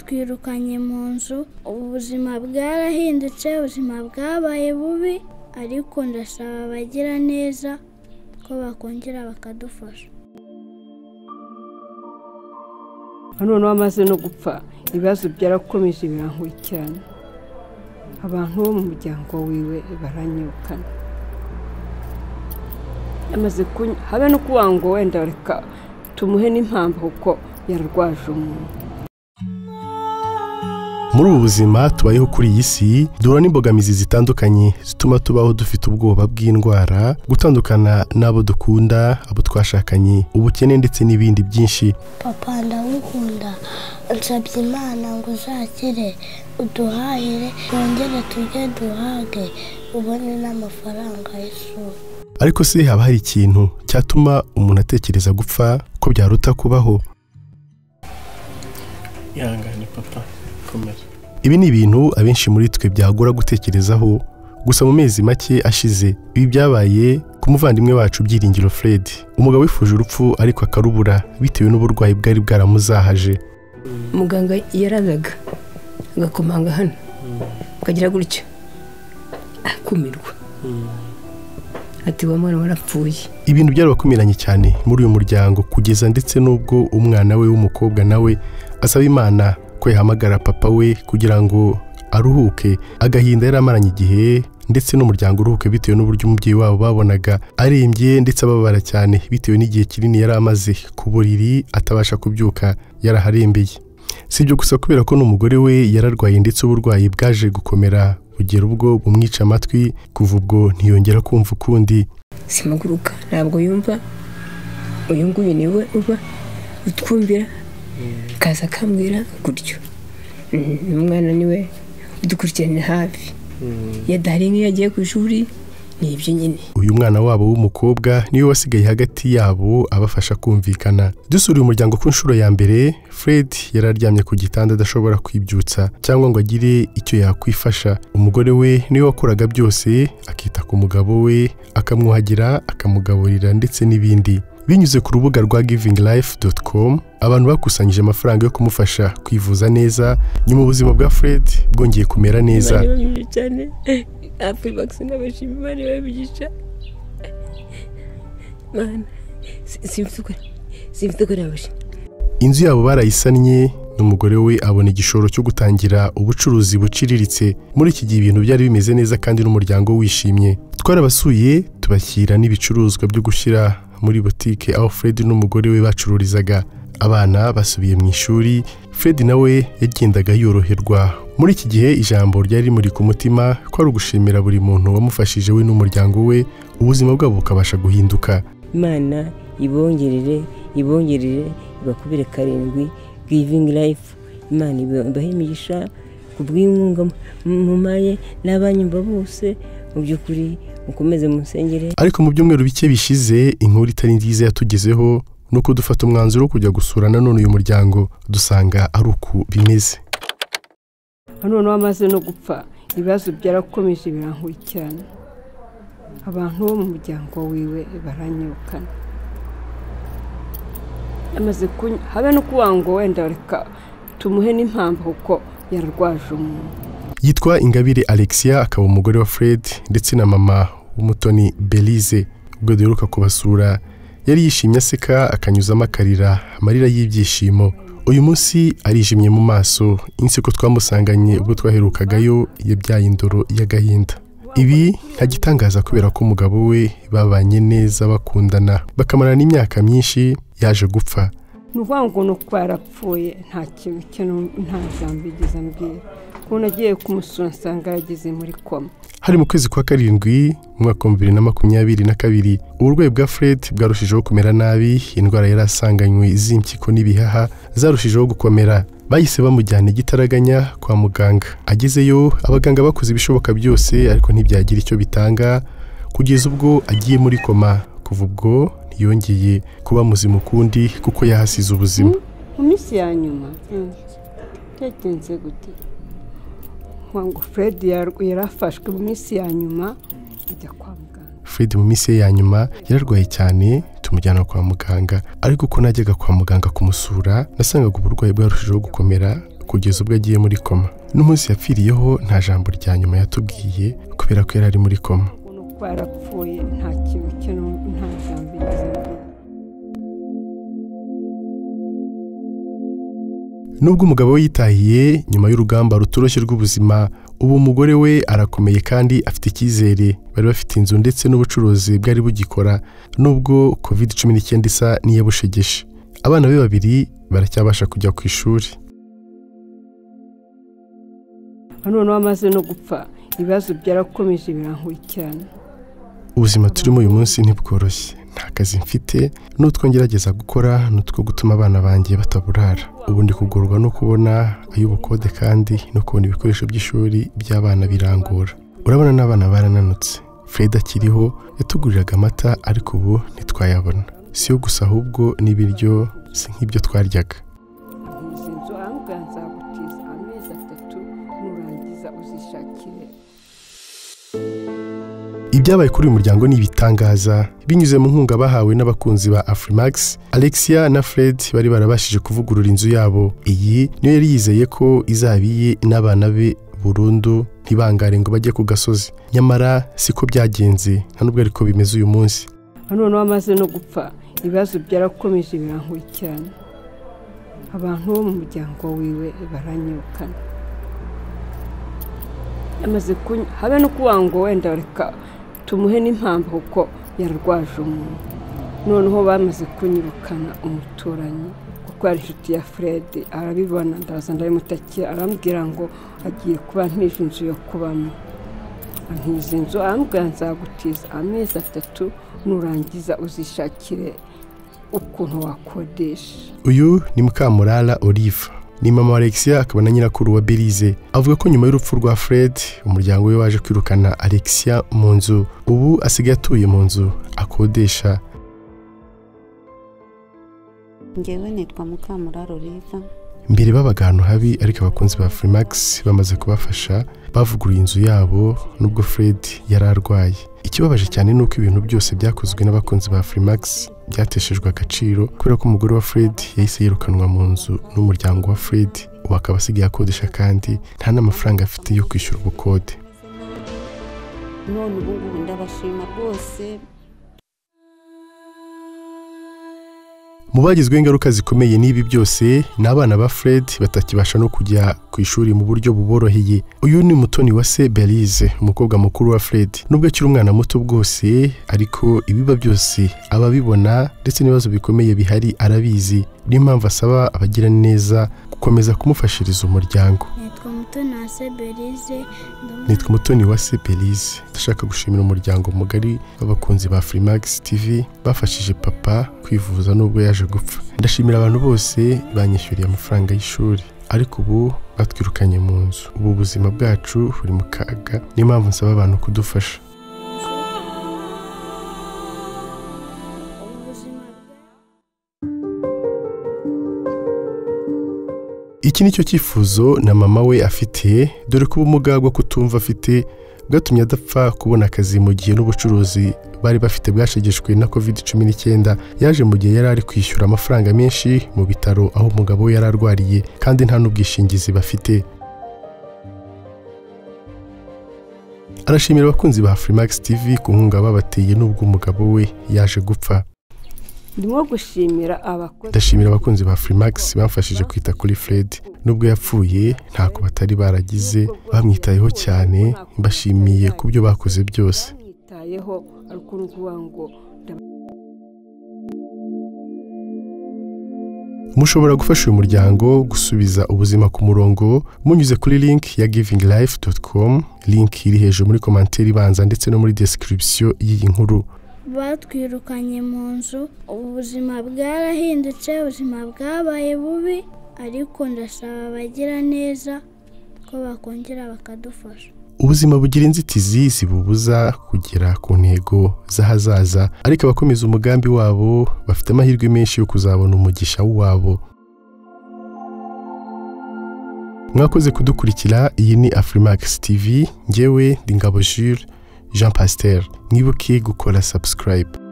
batwirukanye mu nzu ubuzima bwarahindutse ubuzima bwabaye bubi ariko ndasaba abagira neza ko bakongera bakadufasha noneho amaze no gupfa ibibazo byarakomeje birankurikirana abantu bo mu muryango wiwe baranyukana yamaze kunywa habe no kuvuga ngo wenda reka tumuhe n'impamvu kuko yararwaje umuntu muri ubu buzima tubayeho kuri iyi si duhura n'imbogamizi zitandukanye zituma tubaho dufite ubwoba bw'indwara gutandukana n'abo dukunda abo twashakanye ubukene ndetse n'ibindi byinshi papa ndagukunda nsabye imana ngo uzakire uduhahire twongere tujye duhage ubone n'amafaranga y'ishuri ariko se haba hari ikintu cyatuma umuntu atekereza gupfa ko byaruta kubaho ihangane papa komera ibi ni ibintu abenshi muri twe byagora gutekerezaho gusa mu mezi make ashize ibi byabaye ku muvandimwe wacu byiringiro fred umugabo wifuje urupfu ariko akarubura bitewe n'uburwayi bwari bwaramuzahaje muganga yarazaga agakomanga hano akagira gutya akumirwa ati wa mwana warapfuye ibintu byarabakumiranye cyane muri uyu muryango kugeza ndetse n'ubwo umwana we w'umukobwa nawe asaba imana ko yahamagara papa we kugira ngo aruhuke agahinda yari amaranye igihe ndetse n'umuryango uruhuke bitewe n'uburyo umubyeyi wabo babonaga arembye ndetse ababara cyane bitewe n'igihe kinini yari amaze ku buriri atabasha kubyuka yaraharembeye si ibyo gusa kubera ko n'umugore we yararwaye ndetse uburwayi bwaje gukomera bugera ubwo bumwica amatwi kuva ubwo ntiyongera kumva ukundi simaguruka ntabwo yumva uyu nguyu niwe uba utwumvira akaza akambwira gutyo Mm, umwana niwe udukurikiranira hafi iyo adahari n'iyo agiye ku ishuri ni ibyo nyine uyu mwana wabo w'umukobwa niwe wasigaye hagati yabo abafasha kumvikana dusura uyu muryango ku nshuro ya mbere fred yari aryamye ku gitanda adashobora kwibyutsa cyangwa ngo agire icyo yakwifasha umugore we niwe wakoraga byose akita ku mugabo we akamwuhagira akamugaburira ndetse n'ibindi binyuze ku rubuga rwa givinglife.com abantu bakusanyije amafaranga yo kumufasha kwivuza neza nyuma ubuzima bwa fred bwongeye kumera neza bari babyibushye cyane apfuye bakisina bashima imana babigisha mana simfuka simfuka nabaje inzu yabo barayisannye n'umugore we abona igishoro cyo gutangira ubucuruzi buciriritse muri iki gihe ibintu byari bimeze neza kandi n'umuryango wishimye twarabasuye tubashyira n'ibicuruzwa byo gushyira muri butike aho fred n'umugore we bacururizaga abana basubiye mu ishuri fred nawe yagendaga yoroherwa muri iki gihe ijambo ryari rimuri ku mutima ko ari ugushimira buri muntu wamufashije we n'umuryango we ubuzima bwabo bukabasha guhinduka imana ibongerere ibongerere ibakubire karindwi givingi rayifu imana ibahe imigisha ku bw'inkunga mumaye n'abanyumva bose mu by'ukuri mukomeze musengere ariko mu byumweru bike bishize inkuru itari nziza yatugezeho ni uko dufata umwanzuro wo kujya gusura nanone uyu muryango dusanga ari uku bimeze noneho amaze no gupfa ibibazo byarakomeje birankurikirana abantu bo mu muryango wiwe baranyukana yamaze kunywa habe no kuvuga ngo wenda reka tumuhe n'impamvu kuko yararwaje umuntu yitwa ingabire alexia akaba umugore wa fred ndetse na mama w'umutoni belize ubwo duheruka kubasura yari yishimye aseka akanyuzamo akarira amarira y'ibyishimo uyu munsi arijimye mu maso inseko twamusanganye ubwo twaherukagayo yabyaye indoro y'agahinda ibi nta gitangaza kubera ko umugabo we babanye neza bakundana bakamarana imyaka myinshi yaje gupfa ni ukuvuga ngo ni uko yarapfuye nta kintu cye n'u- nta jambo yigeze ambwira ukuntu agiye kumusura nsanga yageze muri koma hari mu kwezi kwa karindwi mu mwaka wa bibiri na makumyabiri na kabiri uburwayi bwa fred bwarushijeho kumera nabi indwara yari asanganywe z'impyiko n'ibihaha zarushijeho gukomera bahise bamujyana i gitaraganya kwa muganga agezeyo abaganga bakoze ibishoboka byose ariko ntibyagira icyo bitanga kugeza ubwo agiye muri koma kuva ubwo ntiyongeye kuba muzima ukundi kuko yahasize ubuzima mu minsi ya nyuma yagenze gute Nkuvuga ngo fred yar- yarafashwe mu minsi ya nyuma ajya kwa muganga fred mu minsi ye ya nyuma yararwaye cyane tumujyana kwa muganga ariko uko najyaga kwa muganga kumusura nasangaga uburwayi bwarushijeho gukomera kugeza ubwo agiye muri koma n'umunsi yapfiriyeho nta jambo rya nyuma yatubwiye kubera ko yari ari muri koma ubona ko yarapfuye nta kintu cye n'ubu nta jambo yigeze avuga nubwo umugabo we yitahiye nyuma y'urugamba rutoroshye rw'ubuzima ubu umugore we arakomeye kandi afite icyizere bari bafite inzu ndetse n'ubucuruzi bwari bugikora nubwo covid cumi n'icyenda isa n'iyabushegeshe abana be babiri baracyabasha kujya ku ishuri noneho amaze no gupfa ibibazo byarakomeje birankurikirana ubuzima turimo uyu munsi ntibworoshye nta kazi mfite n'utwo ngerageza gukora ni utwo gutuma abana banjye bataburara ubu ndi kugorwa no kubona ay'ubukode kandi no kubona ibikoresho by'ishuri by'abana birangora urabona n'abana barananutse fred akiriho yatuguriraga amata ariko ubu ntitwayabona si yo gusa ahubwo n'ibiryo si nk'ibyo twaryaga izi nzu arambwira nzagutiza amezi atatu nurangiza uzishakire ibyabaye kuri uyu muryango ni ibitangaza binyuze mu nkunga bahawe n'abakunzi ba afrimax alexia na fred bari barabashije kuvugurura inzu yabo iyi niyo yari yizeye ko izaba iye n'abana be burundu ntibangare ngo bajye ku gasozi nyamara siko byagenze nta nubwo ariko bimeze uyu munsi noneho amaze no gupfa ibibazo byarakomeje birankurikirana abantu bo mu muryango wiwe baranyirukana yamaze kunywa habe no kuvuga ngo wenda reka tumuhe n'impamvu kuko yararwaje umuntu noneho bamaze kunyirukana umuturanyi kuko yari inshuti ya fred arabibona ndaza ndabimutakira arambwira ngo agiye kuba ntije inzu yo kubamo nkizi inzu arambwira nzagutiza amezi atatu nurangiza uzishakire ukuntu wakodesha uyu ni mukamurara olive ni mama wa alexia akaba na nyirakuru wa belize avuga ko nyuma y'urupfu rwa fred umuryango we waje kwirukana alexia mu nzu ubu asigaye atuye mu nzu akodesha ngewe nitwa mukamuraro oliva mbere babaga ahantu habi ariko abakunzi ba freemax bamaze kubafasha bavuguruye inzu yabo nubwo fred yari arwaye ikibabaje cyane ni uko ibintu byose byakozwe n'abakunzi ba freemax byateshejwe agaciro kubera ko umugore wa fred yahise yirukanwa mu nzu n'umuryango wa fred ubu akaba asigaye akodesha kandi nta n'amafaranga afite yo kwishyura ubukode none ubu ngubu ndabashima rwose mu bagizweho ingaruka zikomeye n'ibi byose ni abana ba fred batakibasha no kujya ku ishuri mu buryo buboroheye uyu ni mutoni wa se belize umukobwa mukuru wa fred nubwo akiri umwana muto bwose ariko ibiba byose aba abibona ndetse n'ibibazo bikomeye bihari arabizi niyo mpamvu asaba abagira neza gukomeza kumufashiriza umuryango nitwa mutoni wa seberize nitwa umutoni wa se belize ndashaka gushimira umuryango mugari w'abakunzi ba freemax tv bafashije papa kwivuza nubwo yaje gupfa ndashimira abantu bose banyishyuriye amafaranga y'ishuri ariko ubu batwirukanye mu nzu ubu ubuzima bwacu buri mu kaga niyo mpamvu nsaba abantu kudufasha iki ni cyo cyifuzo na mama we afite dore ko ubumuga bwo kutumva afite bwatumye adapfa kubona akazi mu gihe n'ubucuruzi bari bafite bwashegeshwe na covid cumi n'icyenda yaje mu gihe yari ari kwishyura amafaranga menshi mu bitaro aho umugabo we yari arwariye kandi nta n'ubwishingizi bafite arashimira abakunzi ba freemax tv ku nkunga babateye n'ubwo umugabo we yaje gupfa ndimo gushimira abakozi ndashimira abakunzi ba freemax bamfashije kwita kuri fred nubwo yapfuye ntako batari baragize bamwitayeho cyane mbashimiye ku byo bakoze byose bamwitayeho ari ukuvuga ngo mushobora gufasha uyu muryango gusubiza ubuzima ku murongo munyuze kuri link ya givinglife.com link iri hejuru muri komanteri ibanza ndetse no muri description y'iyi nkuru batwirukanye mu nzu ubu ubuzima bwarahindutse ubuzima bwabaye bubi ariko ndasaba abagira neza ko bakongera bakadufasha ubuzima bugira inzitizi zibubuza kugera ku ntego z'ahazaza ariko abakomeza umugambi wabo bafite amahirwe menshi yo kuzabona umugisha wabo mwakoze kudukurikira iyi ni afrimax tv ngewe ndi ngabo jules jean pasiteri mwibuke gukora subscribe